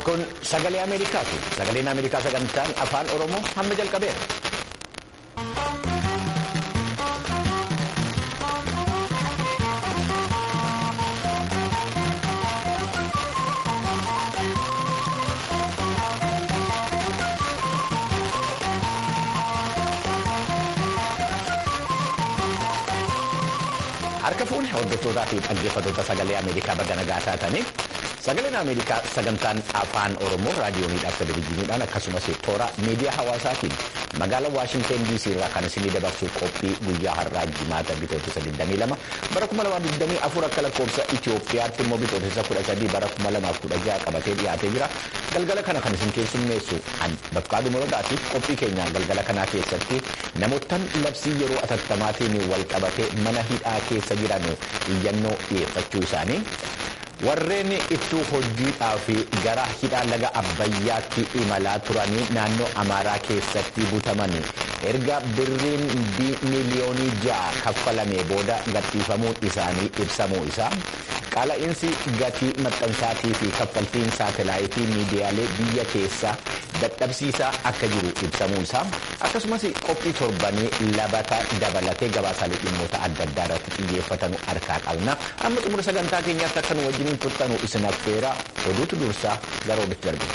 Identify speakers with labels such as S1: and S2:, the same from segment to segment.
S1: Kun sagalee Ameerikaati. Sagaleen Ameerikaa sagantaan afaan Oromoo hamma jalqabeera. Harka fuudhe hordoftootaa fi dhaggeeffattoota sagalee Ameerikaa baga nagaa taatanii sagaleen Ameerikaa sagantaan afaan Oromoo raadiyooniidhaaf televezyiiniidhaan akkasumas toora miidiyaa hawaasaatiin magaalaa Waashinteen DC irraa kan isinii dabarsu qophii guyyaa har'aa jimaata bitootessa 22 bara 2024 akka lakkoofsa Itoophiyaatti immoo bitootessa 13 bara 2016 qabatee dhiyaatee jira. Galgala kana kan isin keessummeessu Bafqaaduu Morodaatiif qophii keenya galgala kanaa keessatti namoottan labsii yeroo atattamaatiin wal qabatee mana hidhaa keessa jiran iyyannoo dhiyeeffachuu isaanii. warreen ittuu hojiidhaaf gara hidhaa laga abbayyaatti imalaa turanii naannoo amaaraa keessatti butaman erga birriin miliyoonii ja'a kaffalame booda gadhiifamuun isaanii ibsamuu isaa qaala'insi gatii maxxansaatii fi kaffaltiin saatalaayitii miidiyaalee biyya keessaa dadhabsiisaa akka jiru ibsamuu isaa akkasumas qophii torbanii labata dabalatee gabaasaalee dhimmoota adda addaa irratti xiyyeeffatanu harkaa qabna amma xumura sagantaa keenyaatti akka nu wajjiniin turtanu isin affeera oduutu dursaa gara oduutti darbe.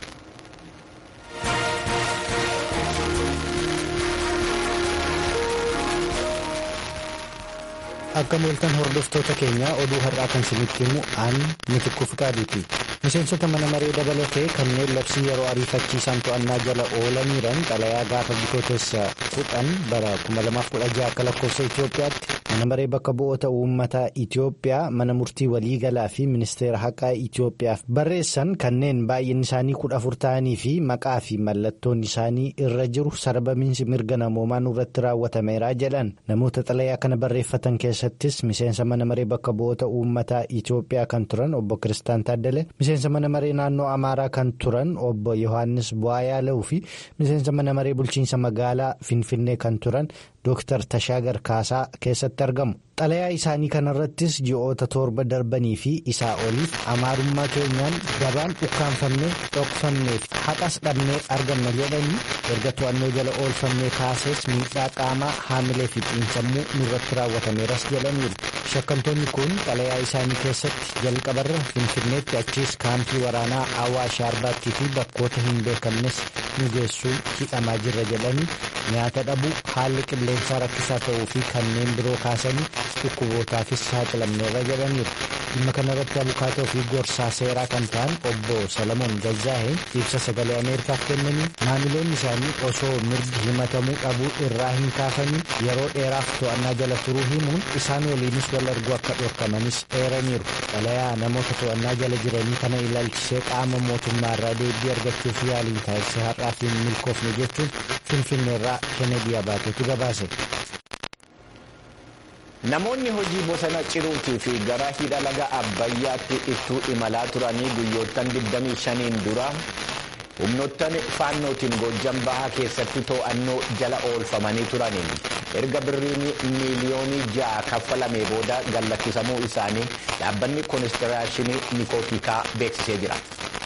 S2: akka mooltan hordoftoota keenya oduu har'aa kan isinitti himu aan mitikuu fiqaaduuti miseensota mana maree dabalatee kanneen labsii yeroo ariifachiisaan to'annaa jala oolaniiran xalayaa gaafa bitootessa kudhan bara 2016 akka lakkoofsa Itoophiyaatti mana maree bakka bu'oota uummataa Itoophiyaa mana murtii waliigalaa fi ministeera haqaa Itoophiyaaf barreessan kanneen baay'inni isaanii kudha afur ta'anii fi maqaa fi mallattoon isaanii irra jiru sarbamiinsi mirga namoomaan irratti raawwatameera jedhan namoota xalayaa kana barreeffatan keessattis miseensa mana maree bakka bu'oota uummataa Itoophiyaa kan turan obbo Kiristaan Taaddale miseensa mana maree naannoo Amaaraa kan turan obbo Yohaannis Bu'aayaa fi miseensa mana maree bulchiinsa magaalaa Finfinnee kan turan Dooktar Tashaagar Kaasaa keessatti argamu. Xalayaa isaanii kanarrattis ji'oota torba darbanii fi isaa oliif amaarummaa keenyaan gabaan ukkaanfamnee dhokfamnee haqas dhabnee arganna jedhanii erga to'annoo jala oolfamnee kaasees miidhaa qaamaa haamilee fi xiinsammuu nurratti raawwatameeras jedhaniiru. Shakkamtoonni kun xalayaa isaanii keessatti jalqabarra Finfinneetti achiis kaampii waraanaa Awwaash Arbaattii fi bakkoota hin beekamnes nu geessuu hidhamaa jirra jedhanii nyaata dhabuu haalli qilleensaa rakkisaa ta'uu fi kanneen biroo kaasanii dhukkubootaafis saaxilamneerra jedhaniiru. dhimma kanarratti abukaatoo fi gorsaa seeraa kan ta'an obbo Salamoon Gazaaheen ibsa sagalee Ameerikaaf kennanii maamiloonni isaanii osoo mirgi himatamuu dhabuu irraa hin kaafanii yeroo dheeraaf to'annaa jala turuu himuun isaan waliinis wal arguu akka dhorkamanis eeraniiru. Xalayaa namoota to'annaa jala jiranii kana ilaalchisee qaama mootummaarraa deebii argachuuf yaaliin taasise har'aaf hin milkoofne jechuun finfinneerraa kennedy abaatetu gabaase.
S1: Namoonni hojii bosona ciruutii fi gara hidha laga Abbayyaatti ittuu imalaa turanii guyyoottan 25 dura humnoottan faannootiin Gojjam Bahaa keessatti to'annoo jala oolfamanii turaniin erga birriin miiliyoonii ja'a kaffalamee booda gallakkisamuu isaanii dhaabbanni koonistiraashinii nikootikaa beeksisee jira.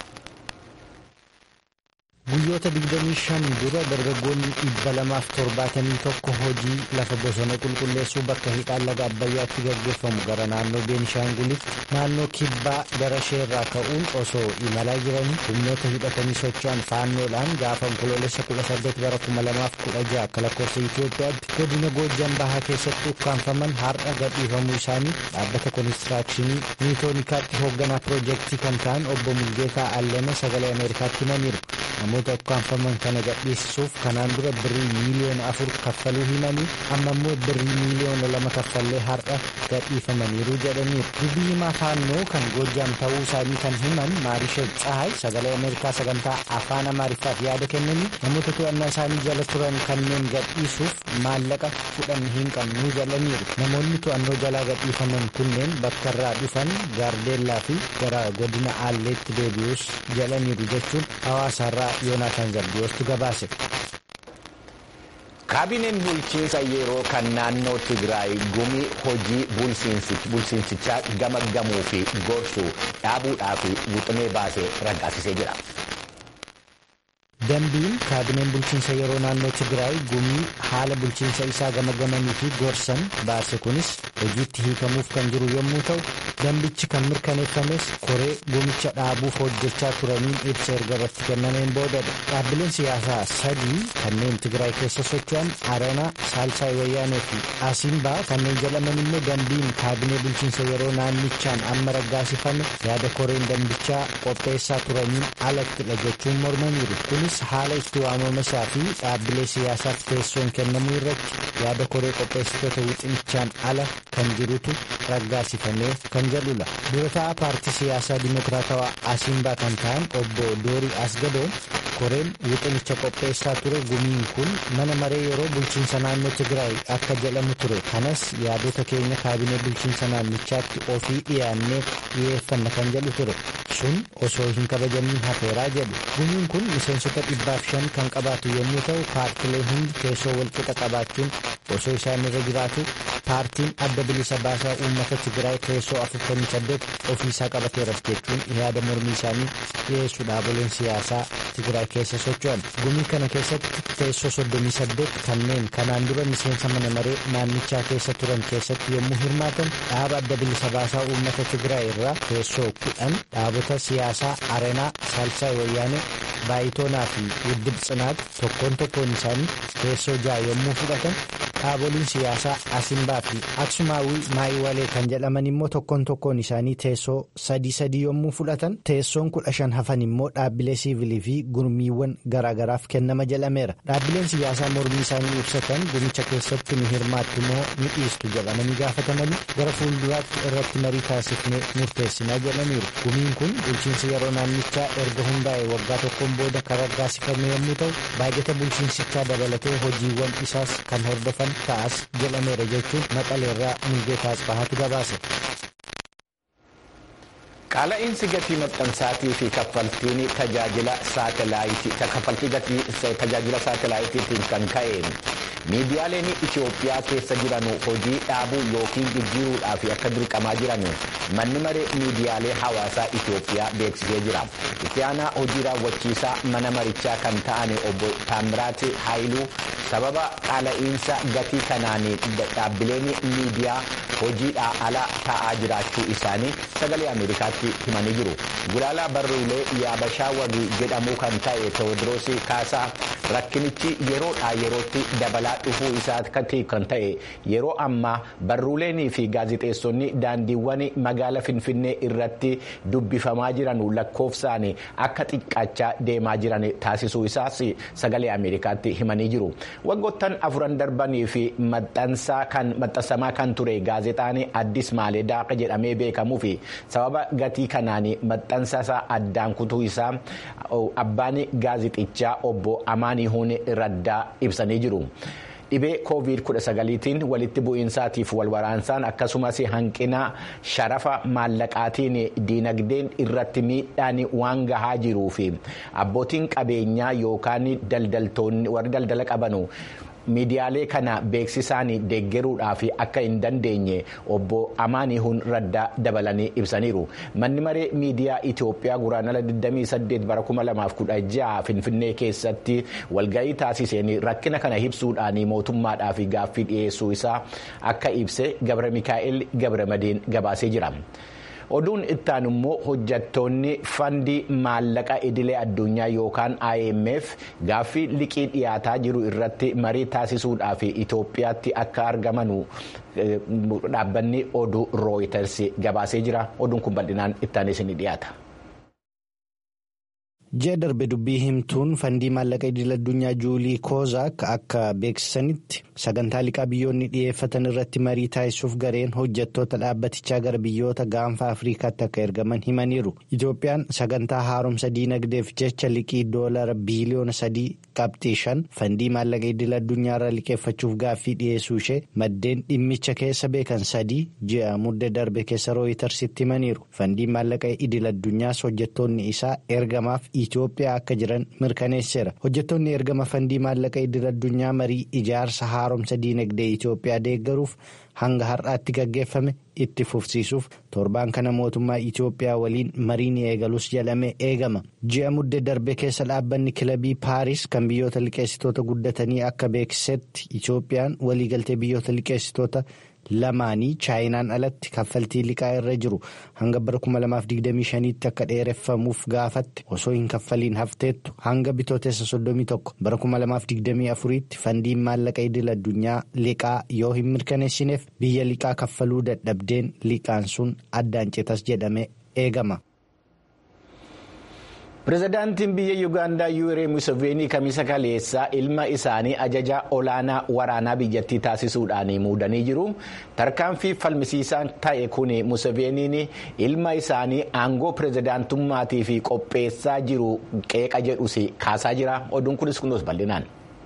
S2: guyyoota 25 dura dargaggoonni 271 hojii lafa bosona qulqulleessuu bakka hidhaan laga abbayyaatti gaggeeffamu gara naannoo beenishaanguliif naannoo kibbaa gara sheerraa ka'uun osoo imalaa jiranii humnoota hidhatanii socho'an faannoodhaan gaafa onkoloolessa 18 bara 2016 akka lakkoofsa Itoophiyaatti godina Goojjam Bahaa keessatti ukkaanfaman har'a gadhiifamuu isaanii dhaabbata koonistiraakshini niitoonikaatti hoogganaa piroojeektii kan ta'an obbo Mulgeetaa Allana sagalee Ameerikaatti himaniiru. namoota ukkaanfaman kana gadhiisisuuf kanaan dura birrii miiliyoona afur kaffaluu himanii amma immoo birrii miiliyoona lama kaffallee har'a gadhiifamaniiru jedhaniiru dubbii himaa faannoo kan goojjaam ta'uu isaanii kan himan maarisha tsahay sagalee ameerikaa sagantaa afaan amaariffaaf yaada kennanii namoota to'annaa isaanii jala turan kanneen gadhiisuuf maallaqa fudhan hin qabnu jedhaniiru namoonni to'annoo jalaa gadhiifaman kunneen bakka irraa dhufan gaardeellaa fi gara godina aalleetti deebi'us jedhaniiru jechuun hawaasaarraa yoonaataan zardiyoostu gabaase.
S1: kaabineen bulchiinsa yeroo kan naannoo tigraay gumii hojii bulchiinsichaa gamaggamuu fi gorsuu dhaabuudhaaf wixinee baasee raggaasisee jira.
S2: dambiin kaabineen bulchiinsa yeroo naannoo tigraay gumii haala bulchiinsa isaa gamagamanii fi gorsan baase kunis hojiitti hiikamuuf kan jiru yommuu ta'u dambichi kan mirkaneeffames koree gumicha dhaabuuf hojjechaa turaniin ibsa erga irratti kennameen boodadha dhaabbileen siyaasaa sadii kanneen tigraay keessa socho'an aranaa saalsaay wayyaanee fi asiimbaa kanneen jedhaman immoo dambiin kaabinee bulchiinsa yeroo naannichaan amma raggaasifame yaada koreen dambichaa qopheessaa turaniin alattidha jechuun mormaniiru kunis haala itti waamama isaa fi dhaabbilee siyaasaaf teessoon kennamuu irratti yaada koree qopheessitoota wixinichaan ala kan jirutu raggaasifamee kan jedhudha dura ta'a paartii siyaasaa dimokiraatawaa asiimbaa kan ta'an obbo doorii asgadoon koreen wixinicha qopheessaa ture gumiin kun mana maree yeroo bulchiinsa naannoo tigraay akka jedhamu ture kanas yaadota keenya kaabinee bulchiinsa naannichaatti ofii dhiyaannee dhiyeeffanna kan jedhu ture sun osoo hin kabajamiin hafeeraa jedhu gumiin kun miseensota dhibbaaf shan kan qabaatu yommuu ta'u paartilee hundi teessoo walqixa qabaachuun osoo isaan irra jiraatu paartiin adda bilisa baasaa uummata tigraay teessoo afurtamii saddeet ofiisaa qabateeras jechuun yaada mormii isaanii dhiyeessuu dhaaboleen siyaasaa tigraay keessa socho'an gumii kana keessatti teessoo soddomii saddeet kanneen kanaan dura miseensa mana maree naannichaa keessa turan keessatti yommuu hirmaatan dhaaba adda bilisa baasaa uummata tigraay irraa teessoo kudhan dhaabota siyaasaa arenaa saalsaay wayyaanee baayitoonaa fi wuddib tsinaat tokkoon tokkoon isaanii teessoo ja'a yommuu fudhatan dhaaboliin siyaasaa asimbaa fi aksumaawii maayiwalee kan jedhaman immoo tokkoon tokkoon isaanii teessoo sadii sadii yommuu fudhatan teessoon kudha shan hafan immoo dhaabbilee siivilii fi gurmiiwwan garaagaraaf kennama jedhameera dhaabbileen siyaasaa mormii isaanii ibsatan gumicha keessatti ni hirmaattu moo ni dhiistu jedhamanii gaafatamanii gara fuulduraatti irratti marii taasifnee murteessinaa jedhaniiru gumiin kun bulchiinsa yeroo naannichaa erga hundaa'e waggaa tokkoon booda kan raggaasifame yommuu ta'u baay'ata bulchiinsichaa dabalatee hojiiwwan isaas kan hordofan ta'as jedhameera jechuun maqaleerraa mulgeetaa asbahaatu gabaase.
S1: Qaala'insi gatii maxxansaatii fi kaffaltiin tajaajila saatelaayitii kaffaltii gatii tajaajila saatalaayitiitiin kan ka'e miidiyaaleen Itoophiyaa keessa jiran hojii dhaabuu yookiin jijjiiruudhaaf akka dirqamaa jiran manni maree miidiyaalee hawaasaa Itoophiyaa beeksisee jira. Itti aanaa hojii raawwachiisaa mana marichaa kan ta'an obbo Taamiraat Haayiluu sababa qaala'insa gatii kanaan dhaabbileen miidiyaa hojiidhaa ala ta'aa jiraachuu isaanii sagalee Ameerikaatti himanii jiru. Gulaalaa barruulee yaabashaa wabii jedhamu kan ta'e Tewoodiroos Kaasaa rakkinichi yeroodhaa yerootti dabalaa dhufuu isaatti kan ta'e yeroo ammaa barruuleenii fi gaazixeessonni daandiiwwan magaala Finfinnee irratti dubbifamaa jiran lakkoofsaan akka xiqqaachaa deemaa jiran taasisuu isaas sagalee Ameerikaatti himanii jiru. Waggoottan afuran darbanii fi maxxansamaa kan ture gaazexaan Addis Maaleedaa jedhamee beekamuu fi sababa gatii kanaan maxxansa addaan kutuu isaa abbaan gaazixichaa obbo Amaanihuun Raddaa ibsanii jiru. dhibee covid 19tiin walitti bu'iinsaatiif walwaraansaan akkasumas hanqina sharafa maallaqaatiin diinagdeen irratti miidhaan waan gahaa jiruu fi abbootiin qabeenyaa yookaan daldaltoonni warri daldala qabanu. miidiyaalee kana beeksisaan deeggaruudhaaf akka hin dandeenye obbo Amaanihuun Raddaa dabalanii ibsaniiru. Manni maree miidiyaa Itoophiyaa guraandhala 28 bara 2016 Finfinnee keessatti walgahii taasiseen rakkina kana ibsuudhaan mootummaadhaaf gaaffii dhiyeessuu isaa akka ibse Gabra Mikaa'el Gabra Madiin gabaasee jira. oduun ittaan immoo hojjattoonni fandii maallaqa idilee addunyaa yookaan IMF gaaffii liqii dhiyaataa jiru irratti marii taasisuudhaaf Itoophiyaatti akka argamanu dhaabbanni oduu rooyiters gabaasee jira oduun kun bal'inaan ittaan isin dhiyaata.
S2: ji'a darbe dubbii himtuun fandii maallaqa idil addunyaa juulii koozaak akka beeksisanitti sagantaa liqaa biyyoonni dhiyeeffatan irratti marii taasisuuf gareen hojjettoota dhaabbatichaa gara biyyoota gaanfa afriikaatti akka ergaman himaniiru itoophiyaan sagantaa haaromsa diinagdeef jecha liqii doolara biiliyoona sadii qabxii shan fandii maallaqa idil addunyaarra liqeeffachuuf gaaffii dhiyeessuu ishee maddeen dhimmicha keessa beekan sadii ji'a mudde darbe keessa rooyitarsitti himaniiru fandii maallaqa idil addunyaas hojjettoonni isaa ergamaaf Itoophiyaa akka jiran mirkaneesseera. Hojjettoonni ergama fandii maallaqa idil addunyaa marii ijaarsa haaromsa diinagdee Itoophiyaa deeggaruuf hanga har'aatti gaggeeffame itti fufsiisuuf torbaan kana mootummaa Itoophiyaa waliin mariin eegalus jedhamee eegama. Ji'a muddee darbe keessa dhaabbanni kilabii Paaris kan biyyoota liqeessitoota guddatanii akka beeksisetti Itoophiyaan waliigaltee biyyoota liqeessitoota. lamaanii chaayinaan alatti kaffaltii liqaa irra jiru hanga bara 2025tti akka dheereffamuuf gaafatte osoo hin kaffaliin hafteettu hanga bitootessa 31 bara 2024tti fandiin maallaqa idil addunyaa liqaa yoo hin mirkaneessineef biyya liqaa kaffaluu dadhabdeen liqaan sun addaan citas jedhamee eegama.
S1: pirezidaantiin biyya yuugaandaa yuuree museveenii kamisa kaleessaa ilma isaanii ajaja olaanaa waraanaa biyyattii taasisuudhaan muudanii jiru tarkaanfii falmisiisaan ta'e kun museveeniin ilma isaanii aangoo pirezidaantummaatii fi qopheessaa jiru qeeqa jedhus kaasaa jira oduun kunis kunuus bal'inaan.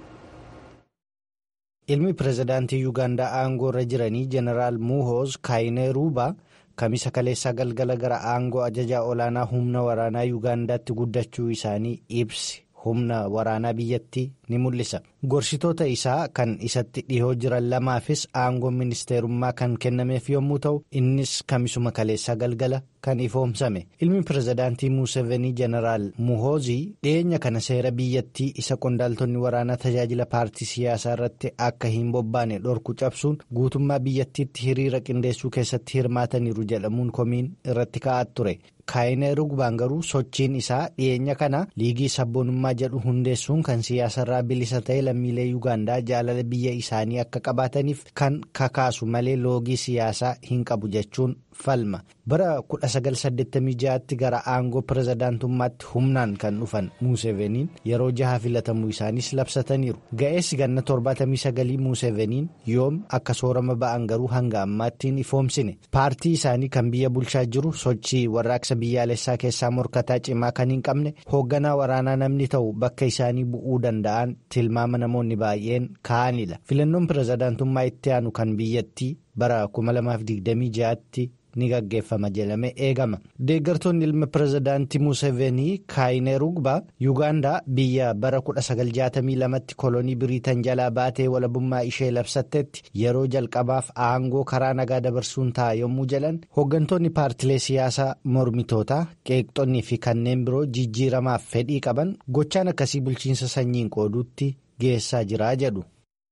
S2: ilmi pirezidaantii yuugaandaa aangoo irra jiranii jeneraal muhooz kaayineeruubaa. kamisa kaleessaa galgala gara aangoo ajajaa olaanaa humna waraanaa yuugaandaatti guddachuu isaanii ibsi humna waraanaa biyyattii ni mul'isa gorsitoota isaa kan isatti dhihoo jiran lamaafis aangoon ministeerummaa kan kennameef yommuu ta'u innis kamisuma kaleessaa galgala kan ifoomsame ilmi pirezidaantii muuseveenii jeneraal muhoozii dhiyeenya kana seera biyyattii isa qondaaltonni waraanaa tajaajila paartii siyaasaa irratti akka hin bobbaane dhorku cabsuun guutummaa biyyattiitti hiriira qindeessuu keessatti hirmaataniiru jedhamuun komiin irratti ka'aa ture. kaayineerugbaan garuu sochiin isaa dhiyeenya kana liigii sabboonummaa jedhu hundeessuun kan siyaasarraa bilisa ta'e lammiilee yuugaandaa jaalala biyya isaanii akka qabaataniif kan kakaasu malee loogii siyaasaa hin qabu jechuun falma bara 1986tti gara aangoo pirezidaantummaatti humnaan kan dhufan muuseveniin yeroo jaha filatamuu isaanis labsataniiru ga'eessi ganna 79 muuseveniin yoom akka soorama ba'an garuu hanga ammaatti hin ifoomsine paartii isaanii kan biyya bulchaa jiru sochii warraaqsa biyyaalessaa keessaa morkataa cimaa kan hin qabne hoogganaa waraanaa namni ta'u bakka isaanii bu'uu danda'an tilmaama namoonni baay'een ka'anidha filannoon pirezidaantummaa itti aanu kan biyyattii bara 2026tti. ni gaggeeffama jedhamee eegama deeggartoonni ilma pirezidaantii muuseveenii kaayineerugbaa yuugaandaa biyya bara 1962tti kolonii biriitan jalaa baatee walabummaa ishee labsattetti yeroo jalqabaaf aangoo karaa nagaa dabarsuun ta'a yommuu jedhan hooggantoonni paartilee siyaasaa mormitootaa qeeqxonnii fi kanneen biroo jijjiiramaaf fedhii qaban gochaan akkasii bulchiinsa sanyiin qooduutti geessaa jira jedhu.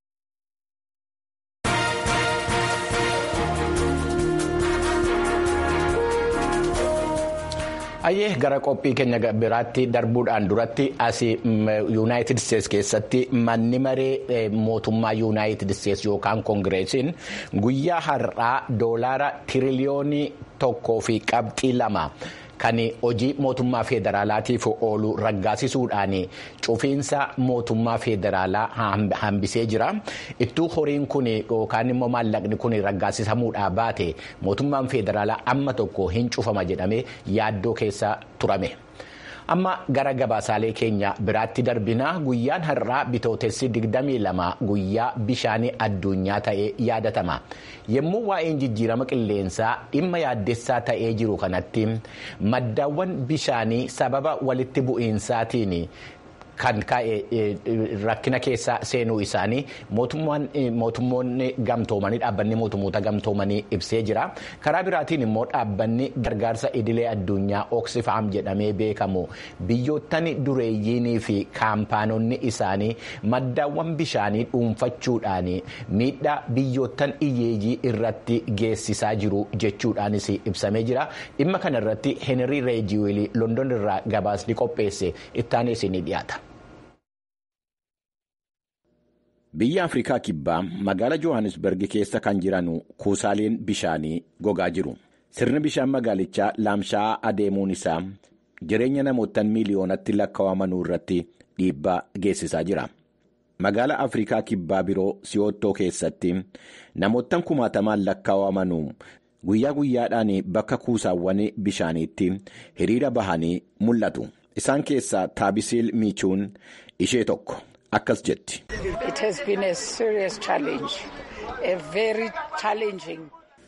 S1: Ayyee gara qophii keenya biraatti darbuudhaan duratti asii yuunaayitid isteetsi keessatti manni maree mootummaa yuunaayitid isteetsi yookaan koongireesiin guyyaa har'aa doolaara tiriliyoonii tokkoo fi qabxii lama. kan hojii mootummaa federaalaatiif oolu raggaasisuudhaan cufiinsa mootummaa federaalaa hambisee jira ittuu horiin kun yookaan immoo maallaqni kun raggaasisamuudhaa baate mootummaan federaalaa amma tokko hin cufama jedhamee yaaddoo keessa turame. amma gara gabaasaalee keenya biraatti darbinaa guyyaan har'aa bitootessi 22 guyyaa bishaanii addunyaa ta'ee yaadatama yommuu waa'een jijjiirama qilleensaa dhimma yaaddessaa ta'ee jiru kanatti maddaawwan bishaanii sababa walitti bu'iinsaatiin kan ka'e rakkina keessa seenuu isaanii mootummoonni gamtoomanii dhaabbanni mootummoota gamtoomanii ibsee jira karaa biraatiin immoo dhaabbanni gargaarsa idilee addunyaa oksifaam jedhamee beekamu biyyoottan dureeyyiinii fi kaampaanonni isaanii maddaawwan bishaanii dhuunfachuudhaan miidhaa biyyoottan hiyyeeyyii irratti geessisaa jiru jechuudhaanis ibsamee jira dhimma kana irratti heenrii reejiyoolii london irraa gabaasni qopheesse ittaanis ni dhiyaata. Biyya Afrikaa Kibbaa magaala Johannesburg keessa kan jiran kuusaaleen bishaanii gogaa jiru. Sirni bishaan magaalichaa laamsha'aa adeemuun isaa jireenya namootaan miiliyoonatti lakkaa'amanuu irratti dhiibbaa geessisaa jira. Magaala Afrikaa Kibbaa biroo Si'oottoo keessatti namootaan kumaatamaan lakkaa'amanuu guyyaa guyyaadhaan bakka kuusaawwan bishaaniitti hiriira bahanii mul'atu. Isaan keessaa Taabisiil Miichuun ishee tokko. Akkas jetti.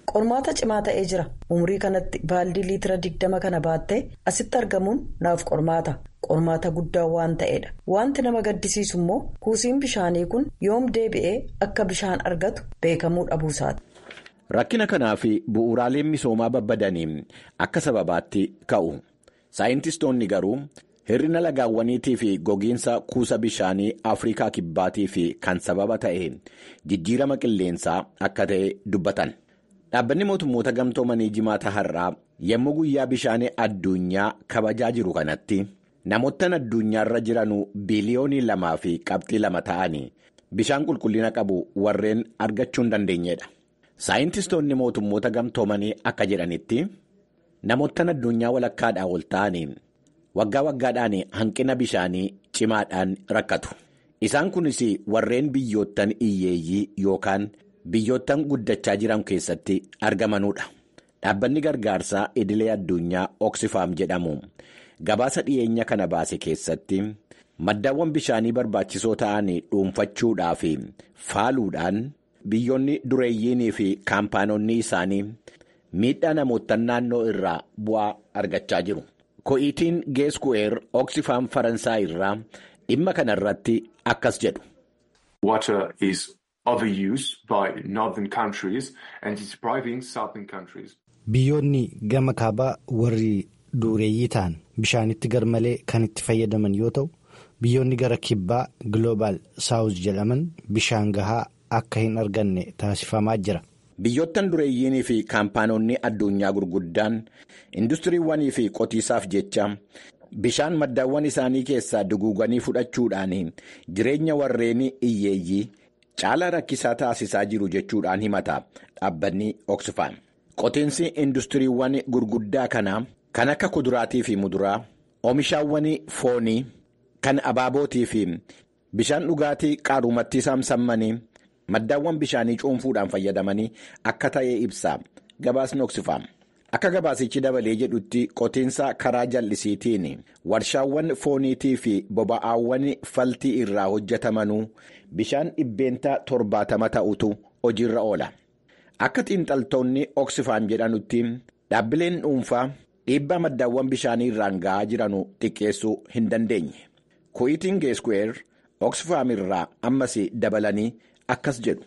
S3: qormaata cimaa ta'ee jira umurii kanatti baaldii liitira digdama kana baattee asitti argamuun naaf qormaata qormaata guddaa waan ta'eedha wanti nama gaddisiisu immoo kuusiin bishaanii kun yoom deebi'ee akka bishaan argatu beekamuu dhabuusaati.
S1: rakkina kanaa fi bu'uuraaleen misoomaa babbadanii akka sababaatti ka'u saayintistoonni garuu. hir'ina lagaawwaniitii fi gogiinsa kuusa bishaanii afrikaa kibbaatii fi kan sababa ta'e jijjiirama qilleensaa akka ta'e dubbatan dhaabbanni mootummoota gamtoomanii jimaata har'aa yommuu guyyaa bishaanii addunyaa kabajaa jiru kanatti namoottan addunyaarra jiran biiliyoonii lamaa fi qabxii lama ta'anii bishaan qulqullina qabu warreen argachuu hin dandeenyedha saayintistoonni mootummoota gamtoomanii akka jedhanitti namoottan addunyaa walakkaadhaa ol ta'anii. waggaa waggaadhaan hanqina bishaanii cimaadhaan rakkatu isaan kunis warreen biyyoottan iyyeeyyii yookaan biyyoottan guddachaa jiran keessatti argamanudha dhaabbanni gargaarsaa idilee addunyaa oksifaam jedhamu gabaasa dhiyeenya kana baase keessatti maddaawwan bishaanii barbaachisoo ta'an dhuunfachuudhaa fi faaluudhaan biyyoonni dureeyyiinii fi kaampaanonni isaanii miidhaa namoottan naannoo irraa bu'aa argachaa jiru. ko'iitiin geesku'eer oksifaam faransaay irraa dhimma kana irratti akkas jedhu.
S4: Water is overused by northern countries and is depriving southern countries.
S2: Biyyoonni gama kaabaa warri dureeyyii ta'an bishaanitti garmalee kan itti fayyadaman yoo ta'u biyyoonni gara kibbaa global saawuz jedhaman bishaan gahaa akka hin arganne taasifamaa jira.
S1: Biyyoottan dureeyyiinii fi kaampaanonni addunyaa gurguddaan industiriiwwanii fi qotiisaaf jecha bishaan maddaawwan isaanii keessaa duguuganii fudhachuudhaan jireenya warreen iyyeeyyii caalaa rakkisaa taasisaa jiru jechuudhaan himata dhaabbanni oksfam. Qotiinsi industiriiwwan gurguddaa kanaa kan akka kuduraatii fi muduraa oomishaawwan foonii kan abaabootii fi bishaan dhugaatii qaarumatti saamsamanii. maddaawwan bishaanii cuunfuudhaan fayyadamanii akka ta'e ibsa gabaasni oksfam akka gabaasichi dabalee jedhutti qotiinsa karaa jallisiitiin warshaawwan fooniitii fi boba'aawwan faltii irraa hojjetamanuu bishaan dhibbeentaa torbaatama ta'utu hojiirra oola akka xiinxaltoonni oksfam jedhanutti dhaabbileen dhuunfaa dhiibbaa maddaawwan bishaanii irraan ga'aa jiranu xiqqeessuu hin dandeenye ku'iitiin geesku'eer oksfam irraa ammas dabalanii. akkas jedhu.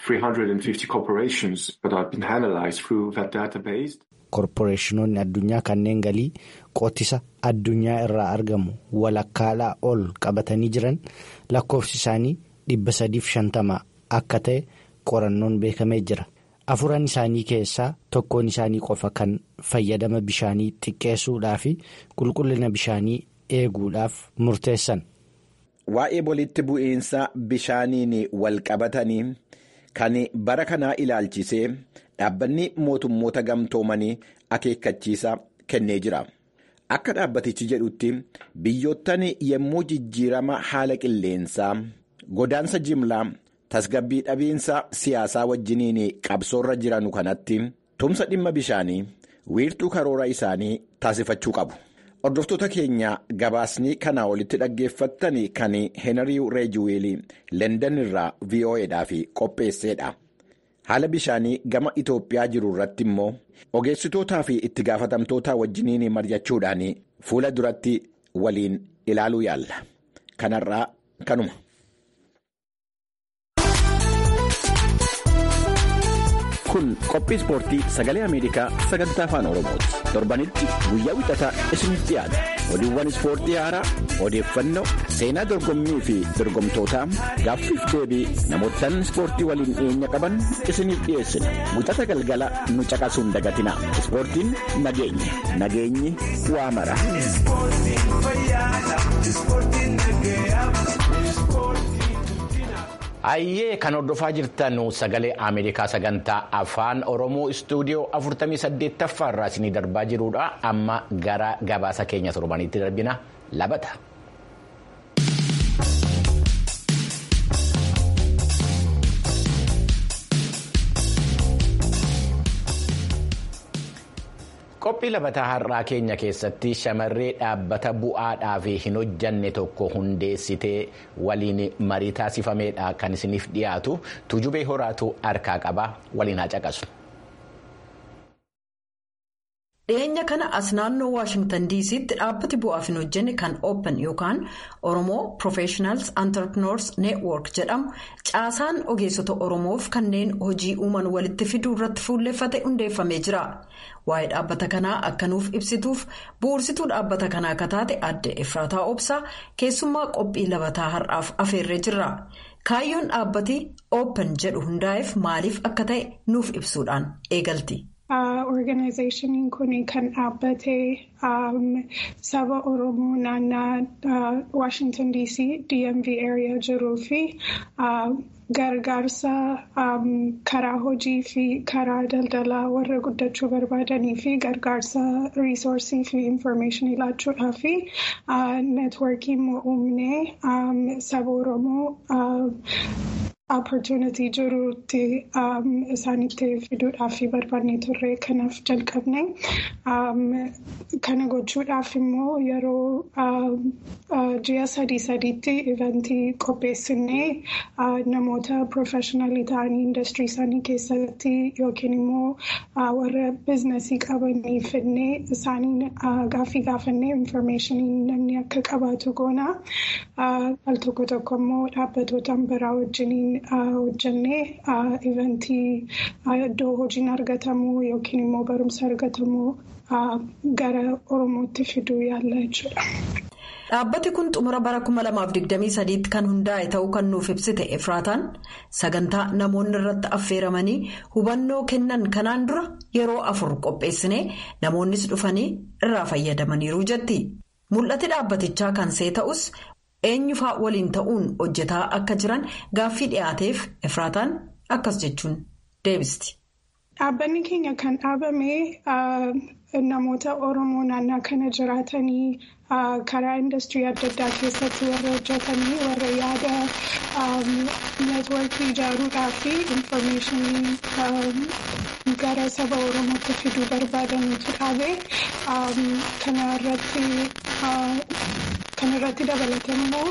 S4: 350 corporations that have been analyzed through that database.
S2: Korporeeshinoonni addunyaa kanneen galii qotisa addunyaa irraa argamu walakkaadhaa ol qabatanii jiran lakkoofsi isaanii dhibba sadiif shantama akka ta'e qorannoon beekamee jira. Afuran isaanii keessaa tokkoon isaanii qofa kan fayyadama bishaanii xiqqeessuudhaa fi qulqullina bishaanii eeguudhaaf murteessan.
S1: Waa'ee walitti bu'iinsa bishaaniin wal qabatanii kan bara kanaa ilaalchisee dhaabbanni mootummoota gamtoomanii akeekkachiisa kennee jira. Akka dhaabbatichi jedhutti biyyoottan yommuu jijjiirama haala qilleensaa godaansa jimlaa tasgabbii dhabiinsa siyaasaa wajjiniin qabsoorra jiranu kanatti tumsa dhimma bishaanii wiirtuu karoora isaanii taasifachuu qabu. Hordoftoota keenya gabaasni kanaa olitti dhaggeeffattan kan Heenarii Reejiweelii Leendan irraa VOAdhaaf qopheesseedha. Haala bishaanii gama Itoophiyaa jiru irratti immoo ogeessitootaa fi itti gaafatamtoota wajjiniin mari'achuudhaan fuula duratti waliin ilaaluu yaalla. Kanarraa kanuma. kun qophii ispoortii sagalee ameerikaa sagantaa afaan oromooti torbanitti guyyaa wixataa isiniif dhiyaata oduuwwan ispoortii haaraa odeeffannoo seenaa dorgommii fi dorgomtootaa gaaffiif deebii namootaan ispoortii waliin dhiyeenya qaban isiniif dhiyeessina wixata galgala nu caqasuun dagatina ispoortiin nageenya nageenyi waa mara. Ayyee kan hordofaa jirtan sagalee Ameerikaa sagantaa afaan Oromoo istuudiyoo 48ffaa irraa isinii darbaa jirudha. Amma gara gabaasa keenya torbaniitti darbina labata. Qophii labataa har'aa keenya keessatti shamarree dhaabbata bu'aadhaaf hin hojjanne tokko hundeessitee waliin marii taasifameedha kan isiniif dhiyaatu tujubee horaatu harkaa qaba waliin haa caqasu.
S3: dhiyeenya kana as naannoo waashingtan diisiitti dhaabbati bu'aaf hin hojjenne kan open yookaan oromoo professionals entrepreneurs network jedhamu caasaan ogeessota oromoof kanneen hojii uuman walitti fiduu irratti fuulleffate hundeeffamee jira waa'ee dhaabbata kanaa akka nuuf ibsituuf bu'uursituu dhaabbata kanaa akka taate adde efraataa obsaa keessummaa qophii labataa har'aaf afeerree jirra kaayyoon dhaabbati open jedhu hundaa'eef maaliif akka ta'e nuuf ibsuudhaan eegalti.
S5: Organizaashiniin kun kan dhaabbate saba Oromoo naannaa Washington DC DMV area jiruu fi gargaarsa karaa hojii fi karaa daldalaa warra guddachuu barbaadanii fi gargaarsa riisoorsii fi infoormeeshinii laachuudhaa fi neetworkii uumnee saba Oromoo. opportunity jiruutti isaanitti fiduudhaaf barbaannee turre kanaaf jalqabne kana gochuudhaaf immoo yeroo ji'a sadii sadiitti ivantii qopheessinee namoota profeshinaalii ta'anii industirii isaanii keessatti yookiin immoo warra biizinasii qabanii fidnee isaaniin gaaffii gaafannee infoormeeshinii namni akka qabaatu goona al tokko tokko immoo dhaabbatootaan biraa wajjiniin. hojjannee ivantii iddoo hojiin argatamu yookiin immoo barumsa argatamu gara oromootti fiduu yaalla jechuudha.
S3: Dhaabbati kun xumura bara 2023 kan hundaa'e ta'uu kan nuuf ibsite Efraataan sagantaa namoonni irratti affeeramanii hubannoo kennan kanaan dura yeroo afur qopheessinee namoonnis dhufanii irraa fayyadamaniiru jetti. Mul'ati dhaabbatichaa kan see ta'us. eenyufaa waliin ta'uun hojjetaa akka jiran gaaffii dhiyaateef efraataan akkas jechuun deebisti.
S5: Dhaabbanni keenya kan dhaabame namoota Oromoo naannaa kana jiraatanii karaa industirii adda addaa keessatti warra hojjetanii warra yaada neetworkii ijaaruudhaa fi infoormeeshinii gara saba Oromootti fiduu barbaadaniitu dhaabe kana irratti. Kan irratti dabalatan immoo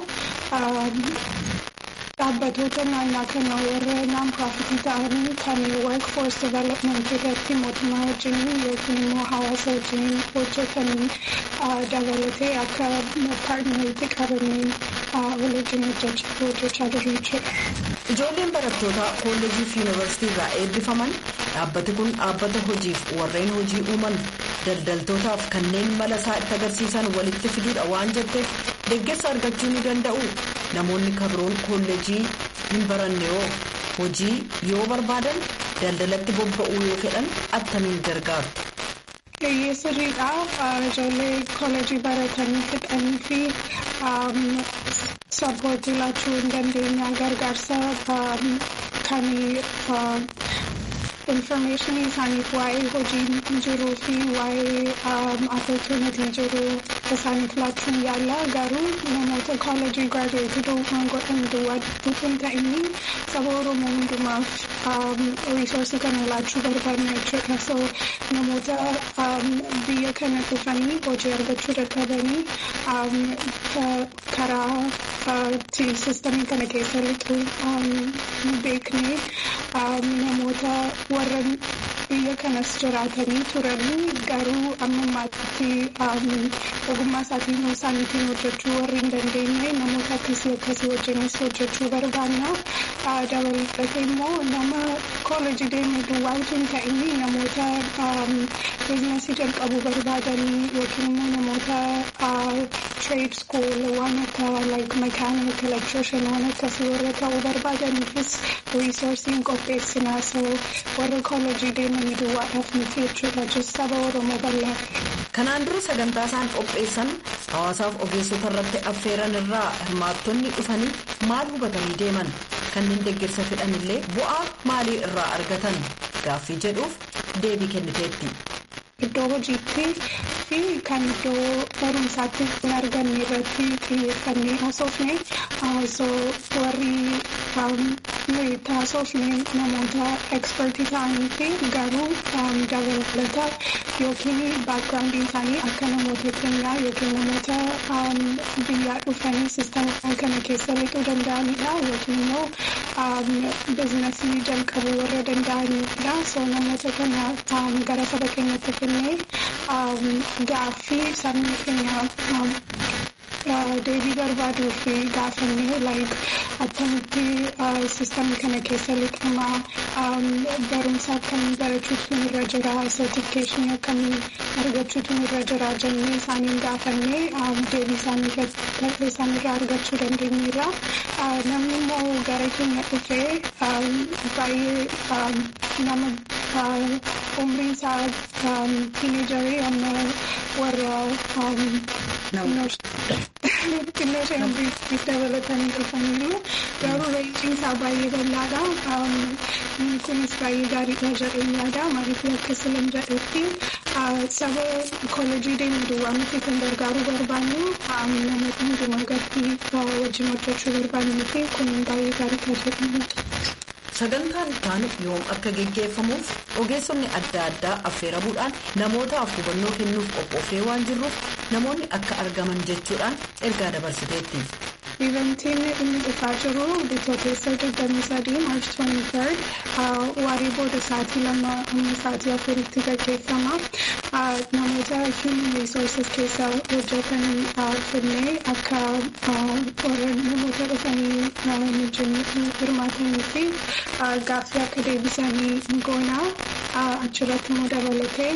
S5: dhaabbatoota naannaa kana warra naan-piraafitii ta'anii kan workforce development irratti mootummaa wajjiniin yookiin immoo hawaasa wajjiniin hojjetanii dabalatee akka paartneriitti qabamee wal wajjin hojjechaa jiru jechuudha.
S3: Ijoolleen barattootaa kolleejii fi yuunivarsiitii irraa eebbifaman dhaabbati kun dhaabbata hojiif warreen hojii uuman daldaltootaaf kanneen mala isaa itti agarsiisan walitti fiduudha waan jetteef deeggarsa argachuu ni danda'u namoonni kabroon kolleejii hin baranne yoo hojii yoo barbaadan daldalatti bobba'uu yoo fedhan attamiin gargaaru.
S5: Eeyyee sirriidha. Ijoollee kolleejii baratanii fixanii fi sappoortii laachuu hin dandeenya gargaarsa kan infoormeeshinii isaaniif waa'ee hojii jiruu fi waa'ee opportunitii jiru isaaniif laachuun yaalla garuu namoota kooleejii giraaduweetii godhan duwwaa hin ta'in saba oromoo hundumaaf riisoorsii kana laachuu barbaadna jechuudha so namoota biyya kana dhufanii hojii argachuu dadhabanii karaa sistamii kana keessa lixuu beeknee namoota warra biyya kanas jiraatanii turanii garuu amma ammaatti ogummaa isaatiin isaaniitiin hojjechuu warri hin dandeenye namoota akkasii akkasii wajjinis hojjechuu barbaanna dabalatee immoo nama kooleejii deemee duwwaa hin ta'in namoota biizinasii jalqabuu barbaadanii yookiin immoo namoota trade school waan akka like mechanic electrician waan akkasii warra ta'uu barbaadaniifis riisoorsiin qopheessinaa so warra kooleejii deemanii duwwaadhaaf miti jechuudha jechuun saba oromoo bal'aa.
S3: Kanaan dura sagantaa isaan qopheessan hawaasaaf ogeessota irratti affeeran irraa hirmaattonni dhufanii maal hubatanii deeman kanneen deeggarsa fedhan illee bu'aa maalii irraa argatan gaaffii jedhuuf deebii kenniteetti.
S5: Iddoo hojiitti fi kan iddoo barumsaatti hin arganne irratti xiyyeeffannee haasofne warri nuyi haasofne namoota ekspertii ta'anii fi garuu dabalata yookiin baakgiraawundiin isaanii akka namoota keenyaa yookiin namoota biyyaa dhufanii sistama kana keessa lixuu danda'anidha yookiin immoo biizinasii jalqabuu warra danda'anidha so namoota kana gara saba keenyatti finfinnee gaaffii sabni keenya deebii barbaaduu fi gaafannee like attamitti sistamii kana keessa lixamaa barumsa akkamii barachuutu irra jira sertifikeeshinii akkamii argachuutu irra jira jennee isaaniin gaafannee deebii isaaniirraa argachuu dandeenyeerra namni immoo gara keenya dhufee baay'ee nama umriin isaa tiineejarii amma warra xinnoo ishee umrii dabalatanii dhufaniiru garuu reenjiin isaa baay'ee bal'aadha inni kunis baay'ee gaariidha jedheen yaada maaliif akka silan jedhetti saba koolejii deemu duwwaa miti kan gargaaruu barbaannu namoota hundumaa gadi wajjin hojjechuu barbaannu fi kun baay'ee gaariidha jedheen
S3: sagantaan ittaanu yoom akka geggeeffamuuf ogeessonni adda addaa affeeramuudhaan namootaaf hubannoo kennuuf qophoofee waan jirruuf namoonni akka argaman jechuudhaan ergaa dabarsiteetti.
S5: Iventiin inni dhufaa jiru bitootessa 23 March 23 waarii booda sa'aatii lama amma sa'aatii afuritti gaggeeffama. Namoota human resources keessa hojjetan finnee akka warra namoota dhufanii wajjin hirmaatanii fi gaaffii akka deebisanii goonaa achirratti immoo dabalatee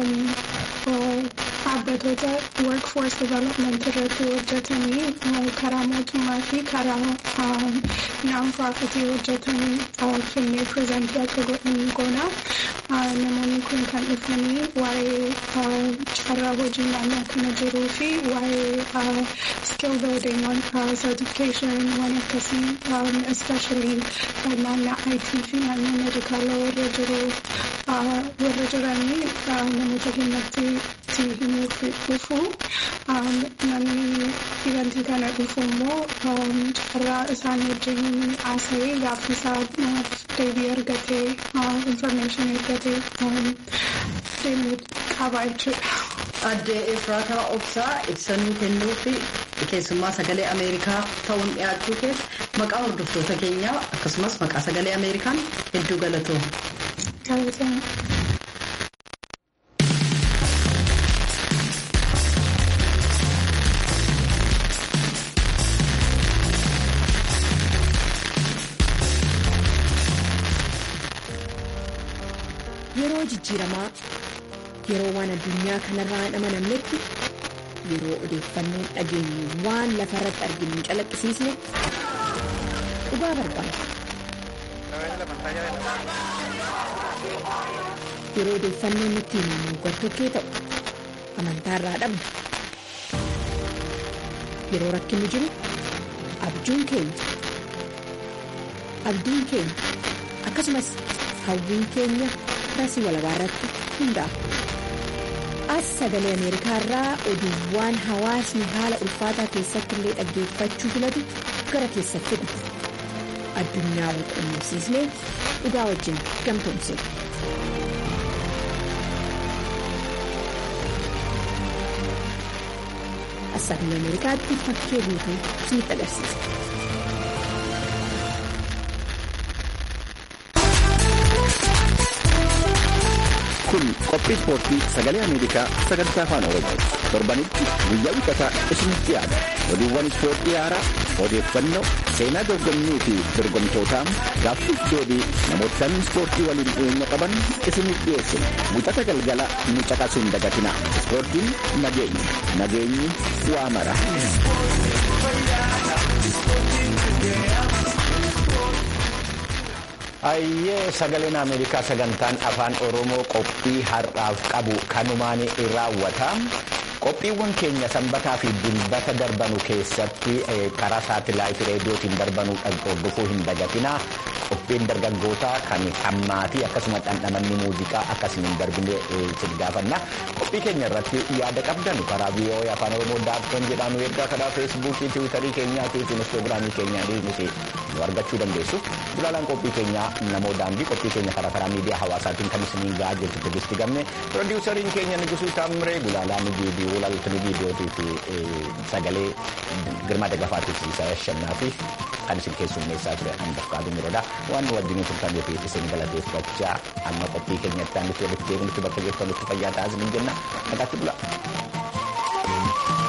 S5: dhaabbatoota workforce development irratti hojjetanii karaa mootummaa fi karaa naanpraafitii hojjetanii finnee pirezentii akka godhanii goona. Namoonni kun kan dhufanii waa'ee carraa hojii naannoo kana jiruu fi waa'ee skill building certification waan akkasii especially naannoo IT fi naannoo medikaala warra jiru warra jiranii namoota keenyatti himuuf dhufu namni ivantii kana dhufu immoo carraa isaan wajjin haasa'ee gaaffii isaa deebii argatee information argatee deemuu qaba jechuudha.
S3: Addee Efraataa Obsaa ibsanuu kennuu fi keessummaa sagalee Ameerikaa ta'uun dhiyaachuu keessa maqaa hordoftoota keenyaa akkasumas maqaa sagalee Ameerikaan hedduu galatooma.
S5: Galatooma.
S6: Yeroo jijjiiramaa yeroo waan addunyaa kanarraa hin amanamnetti yeroo odeeffannoon dhageenyu waan lafa irratti arginu hin calaqqisiisne dhugaa barbaada. Yeroo odeeffannoon nutti himamu gartokkee ta'u amantaarraa dhabna. Yeroo rakkinni jiru abjuun keenya abdiin keenya akkasumas hawwiin keenya rasii walabaa irratti hundaa'a. As sagalee Ameerikaa irraa oduuwwan hawaasni haala ulfaataa keessatti illee dhaggeeffachuu filatu gara keessatti dhufu. Addunyaa wal quunnamsiisnee dhugaa wajjin gamtoomsina. As sagalee Ameerikaatti fakkee guutuu isinitti agarsiisa.
S1: kun qophii ispoortii sagalee ameerikaa sagantaa afaan oromoo torbanitti guyyaa wixataa isinitti dhiyaata oduuwwan ispoortii haaraa odeeffannoo seenaa dorgommii fi dorgomtootaa gaaffiif deebii namootaan ispoortii waliin dhiyeenya qaban isiniif dhiyeessina wixata galgala nu caqasuu hin dagatina ispoortiin nageenya nageenyi waa mara. Ayyee sagaleen Ameerikaa sagantaan afaan Oromoo qophii har'aaf qabu kanumaan raawwata. Qophiiwwan keenya sanbataa fi dilbata darbanu keessatti karaa saatelaayitii reediyootiin darbanu hordofuu hin dagatina. Qophiin dargaggootaa kan hammaatii akkasuma dhandhamanni muuziqaa akkasuma hin darbine isin gaafanna. Qophii keenya irratti yaada qabdan karaa VOA afaan Oromoo daabtoon jedhamu ergaa karaa feesbuukii, tiwiitarii keenyaatii fi inistoogiraamii keenyaa nuti nu argachuu dandeessu. Gulaalaan qophii keenyaa namoo daandii qophii keenya karaa karaa miidiyaa hawaasaatiin kan isiniin gahaa jirtu Tigisti Gamme. Pirodiisariin keenya Nigusuu Taamiree gulaalaan viidiyoo laltanii viidiyootii fi sagalee girmaa dagafaatii fi shannaa fi kan isin keessummeessaa ture hambaf kaaduu miroodha. waan nu wajjin turtaniif isin galateeffachaa amma qophii keenyatti aanutti walitti deebinutti bakka jirtanitti fayyaa ta'aa isiniin jenna nagaatti bula.